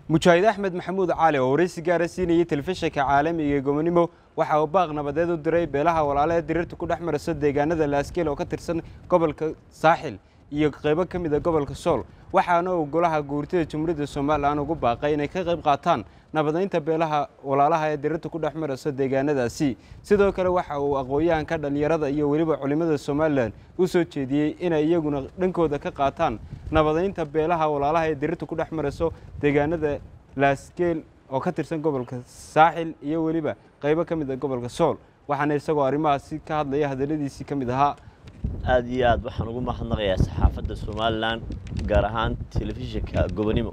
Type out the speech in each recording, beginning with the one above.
mujaahid axmed maxamuud cali oo waraysi gaara siinayay telefishinka caalamiga ee gobonimo waxa uu baaq nabadeed u diray beelaha walaale ee diriirta ku dhex marayso deegaanada laaskeel oo ka tirsan gobolka saaxil iyo qaybo ka mid a gobolka sool waxaana uu golaha guurtida jamhuuriyadda somalilan ugu baaqay inay ka qayb qaataan nabadaynta beelaha walaalaha ee diriirta ku dhex marayso deegaanadaasi sidoo kale waxa uu aqoon-yahanka dhallinyarada iyo weliba culimmada somalilan u soo jeediyey inay iyaguna dhankooda ka qaataan nabadaynta beelaha walaalaha ee diriirta ku dhex marayso deegaanada laaskeel oo ka tirsan gobolka saaxil iyo weliba qaybo ka mid a gobolka sool waxaana isagoo arrimahaasi ka hadlaya hadalladiisii ka mid ahaa aad iyo aad waxaan ugu mahadnaqayaa saxaafadda somalilan gaar ahaan telefishinka gobonimo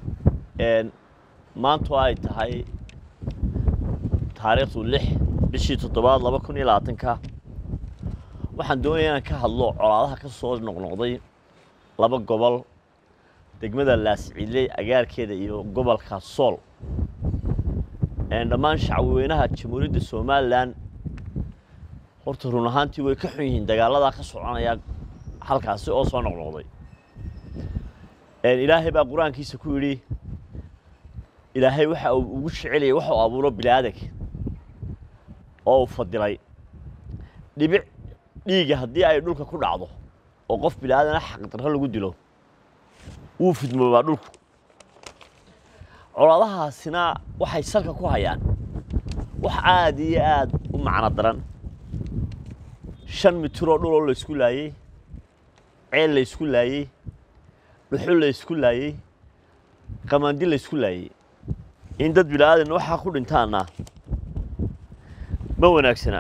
maantu ay tahay taariikhdu lix bishii toddobaad laba kun iyo labaatanka waxaan doonaya inaan ka hadlo colaadaha ka soo noqnoqday laba gobol degmada laasciidley agaarkeeda iyo gobolka sool dhammaan shacweynaha jamhuuriyadda somalilan horta run ahaantii way ka xun yihiin dagaaladaa ka soconaya halkaasi oo soo noqnoqday ilaahay baa qur-aankiisa ku yidhi ilaahay waxa uu ugu jeceliyay waxa uu abuuro biniaadanka oo uu fadilay dhibic dhiiga haddii ay dhulka ku dhacdo oo qof biniaadana xaqdarro lagu dilo wuu fidmoobaa dhulku colaadahaasina waxay salka ku hayaan wax aad iyo aad u macno daran shan mitiroo dhuloo laysku laayey ceel laysku laayey dhuxul laysku laayey qamandi laysku laayey in dad bilaadan waxaa ku dhintaana ma wanaagsana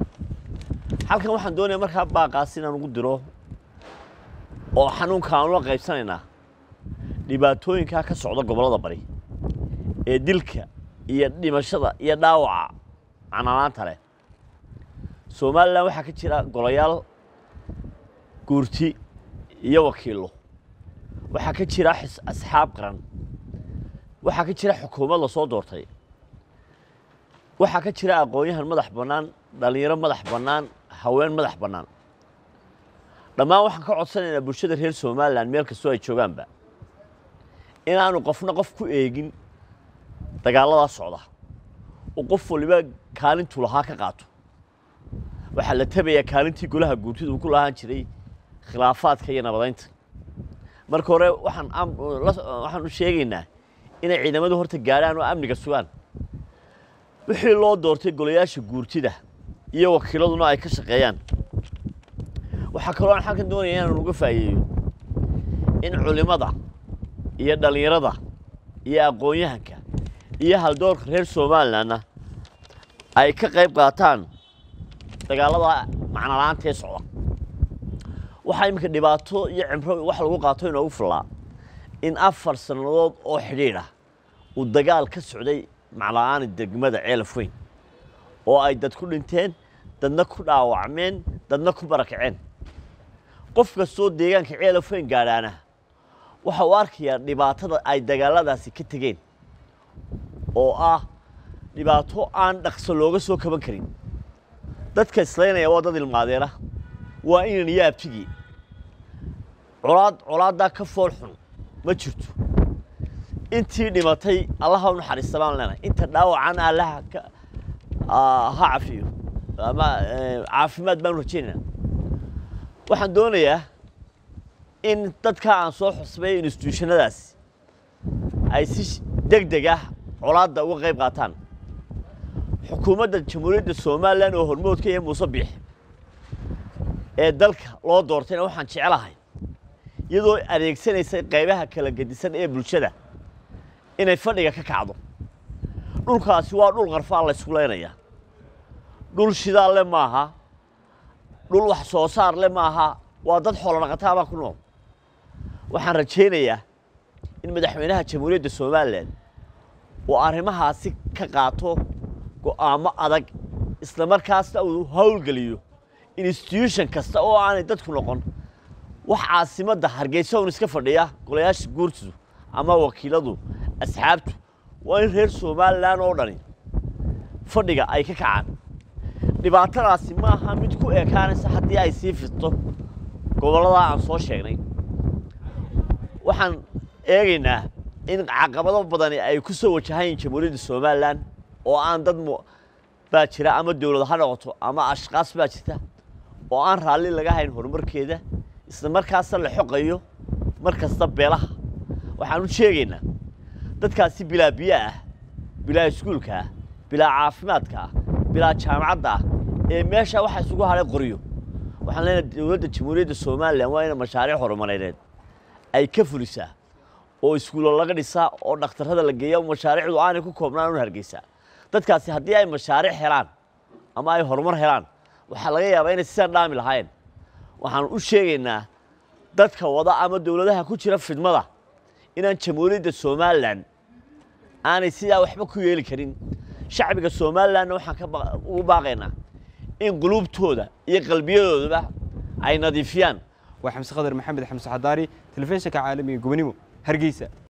halkan waxaan doonaya markaa baaqaas inaan ugu diro oo xanuunka aan ula qaybsanaynaa dhibaatooyinkaa ka socda gobollada bari ee dilka iyo dhimashada iyo dhaawaca cananaanta leh somalilan waxaa ka jira golayaal guurti iyo wakiillo waxaa ka jira asxaab qaran waxaa ka jira xukuumad la soo doortay waxaa ka jira aqoon-yahan madax bannaan dhallinyaro madax bannaan haween madax bannaan dhammaan waxaan ka codsanaynaa bulshada reer somalilan meel kastoo ay joogaanba inaanu qofna qof ku eegin dagaaladaa socda oo qof waliba kaalintu lahaa ka qaato waxaa la tabayaa kaalintii golaha guurtida uu ku lahaan jiray khilaafaadka iyo nabadaynta marka hore waxaan waxaan u sheegaynaa inay ciidamadu horta gaadhaan oo amniga sugaan wixii loo doortay golayaasha guurtida iyo wakiiladuna ay ka shaqeeyaan waxaa kaloo aan halkan doonaya inaan uga faa'iideeyo in culimmada iyo dhallinyarada iyo aqoon-yahanka iyo haldoorka reer somalilanna ay ka qayb qaataan dagaalada macnolaantee socda waxaa iminka dhibaato iyo cimro wax lagu qaato inoogu fillaa in afar sannadood oo xidhiidh ah uu dagaal ka socday macla-aani degmada ceelaf weyn oo ay dad ku dhinteen dadna ku dhaawacmeen dadna ku barakaceen qof kastoo deegaanka ceelaf weyn gaadhaana waxa uu arkayaa dhibaatada ay dagaaladaasi ka tegeen oo ah dhibaato aan dhaqso looga soo kaban karin dadka islaynaya waa dad ilmaadeena waa inan iyo abtigii colaad colaaddaa ka fool xun ma jirto intii dhimatay allaha u naxariista baan leenahay inta dhaawacana allaha ka ha cafiyo ama caafimaad baanu rajaynaynaa waxaan doonayaa in dadka aan soo xusbay instituushanadaasi ay si deg deg ah colaadda uga qayb qaataan xukuumadda jamhuuriyadda somalilan oo hormoodka iyo muuse biix ee dalka loo doortayna waxaan jecelahay iyadoo adeegsanaysa qaybaha kala gedisan ee bulshada inay fadhiga ka kacdo dhulkaasi waa dhul qarfaa la ysku leynayaa dhul shidaal le maaha dhul wax soo saar le maaha waa dad xoolo dhaqataabaa ku nool waxaan rajaynayaa in madaxweynaha jamhuuriyadda somalilan uu arrimahaasi ka qaato go'aamo adag isla markaasna uu howlgeliyo instituution kasta oo aanay dadku noqon wax caasimadda hargeysa un iska fadhiya golayaasha guurtidu ama wakiiladu asxaabtu waa in reer somalilan oo dhani fadhiga ay ka kacaan dhibaatadaasi ma aha mid ku ekaanaysa haddii ay sii fidto gobolladaa aan soo sheegnay waxaan eegaynaa in caqabado badani ay ku soo wajahayn jamhuuriyadda somalilan oo aan dad mu baa jira ama dowlad ha noqoto ama ashkaas baa jirta oo aan raalli laga hayn horumarkeeda isla markaasna la xoqayo mar kasta beelaha waxaan u sheegaynaa dadkaasi bilaa biyo ah bilaa iskuulka ah bilaa caafimaadka ah bilaa jaamacadda ah ee meesha waxa isugu hadhay qoryo waxaan leenahay dowladda jamhuuriyadda somalilan waa ina mashaariic horumareed ay ka fulisaa oo iskuulo laga dhisaa oo dhakhtarrada la geeya mashaariicdu aanay ku koobnaan un hargeysaa dadkaasi haddii ay mashaariic helaan ama ay horumar helaan waxaa laga yaabaa inay sidaa dhaami lahayn waxaan u sheegaynaa dadka wada ama dowladaha ku jira fidmada inaan jamhuuriyadda somalilan aanay sidaa waxba ku yeeli karin shacbiga somalilanna waxaan ka ugu baaqaynaa in quluubtooda iyo qalbiyadoodaba ay nadiifiyaan waa xamse khadar maxamed xamse xadaari telefishinka caalamiga gobonimo hargeysa